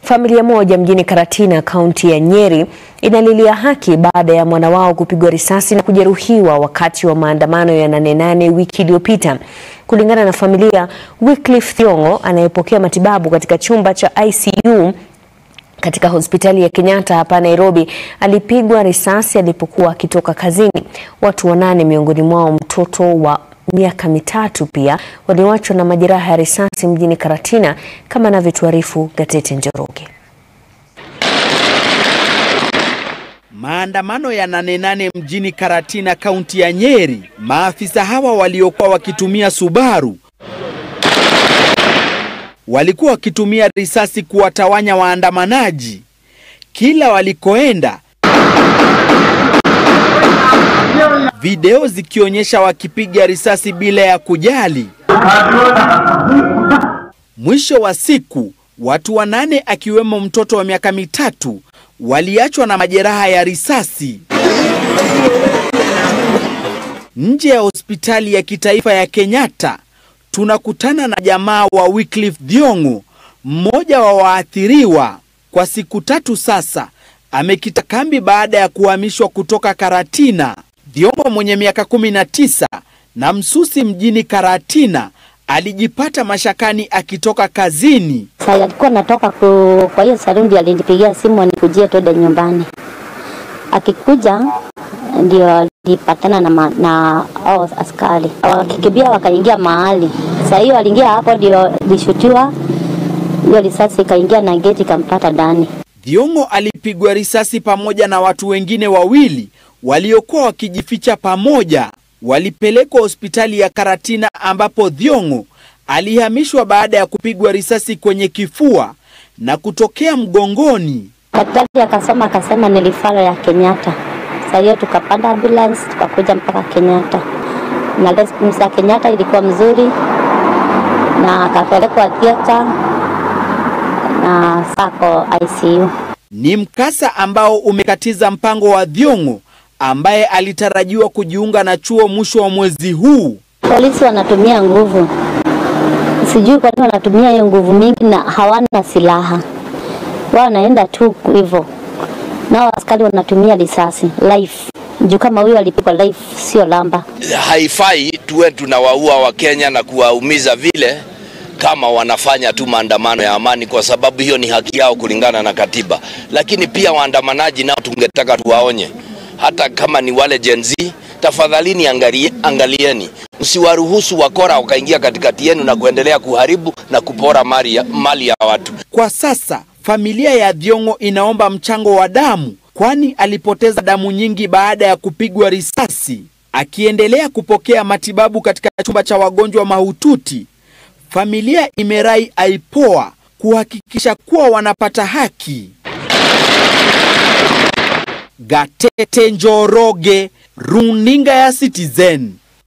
Familia moja mjini Karatina, kaunti ya Nyeri inalilia haki baada ya mwana wao kupigwa risasi na kujeruhiwa wakati wa maandamano ya Nane Nane wiki iliyopita. Kulingana na familia, Wycliffe Thiong'o anayepokea matibabu katika chumba cha ICU katika hospitali ya Kenyatta hapa Nairobi alipigwa risasi alipokuwa akitoka kazini. Watu wanane miongoni mwao mtoto wa miaka mitatu pia walioachwa na majeraha ya risasi mjini Karatina kama anavyotuarifu Gatete Njoroge. Maandamano ya Nane Nane mjini Karatina, kaunti ya Nyeri. Maafisa hawa waliokuwa wakitumia Subaru walikuwa wakitumia risasi kuwatawanya waandamanaji kila walikoenda, video zikionyesha wakipiga risasi bila ya kujali. Mwisho wa siku, watu wanane akiwemo mtoto wa miaka mitatu waliachwa na majeraha ya risasi nje ya hospitali ya kitaifa ya Kenyatta. Tunakutana na jamaa wa Wycliffe Thiong'o, mmoja wa waathiriwa. Kwa siku tatu sasa amekita kambi baada ya kuhamishwa kutoka Karatina. Thiong'o mwenye miaka 19 na msusi mjini Karatina alijipata mashakani akitoka kazini. Sasa alikuwa natoka ku, kwa hiyo sarundi, alinipigia simu anikujie twende nyumbani. Akikuja ndio alipatana na, ma- na hao askari wakikimbia, wakaingia mahali. Sasa hiyo aliingia hapo, ndio lishutiwa hiyo risasi ikaingia na geti ikampata ndani. Thiong'o alipigwa risasi pamoja na watu wengine wawili waliokuwa wakijificha pamoja. Walipelekwa hospitali ya Karatina ambapo Thiong'o alihamishwa baada ya kupigwa risasi kwenye kifua na kutokea mgongoni. Daktari akasoma akasema ni rifaro ya Kenyatta. Sasa hiyo tukapanda ambulance tukakuja mpaka Kenyatta, na response ya Kenyatta ilikuwa mzuri, na akapelekwa theater na sako ICU. Ni mkasa ambao umekatiza mpango wa Thiong'o ambaye alitarajiwa kujiunga na chuo mwisho wa mwezi huu. Polisi wanatumia nguvu, sijui kwa nini wanatumia hiyo nguvu mingi na hawana silaha, wao wanaenda tu hivyo, nao askari wanatumia risasi life juu kama huyo alipigwa life, sio lamba. haifai tuwe tunawaua Wakenya na kuwaumiza vile kama wanafanya tu maandamano ya amani, kwa sababu hiyo ni haki yao kulingana na katiba. Lakini pia waandamanaji nao tungetaka tuwaonye, hata kama ni wale Gen Z, tafadhalini angalie, angalieni, msiwaruhusu wakora wakaingia katikati yenu na kuendelea kuharibu na kupora mali ya, mali ya watu. Kwa sasa familia ya Thiong'o inaomba mchango wa damu, kwani alipoteza damu nyingi baada ya kupigwa risasi. Akiendelea kupokea matibabu katika chumba cha wagonjwa mahututi, familia imerai IPOA kuhakikisha kuwa wanapata haki. Gatete Njoroge, runinga ya Citizen.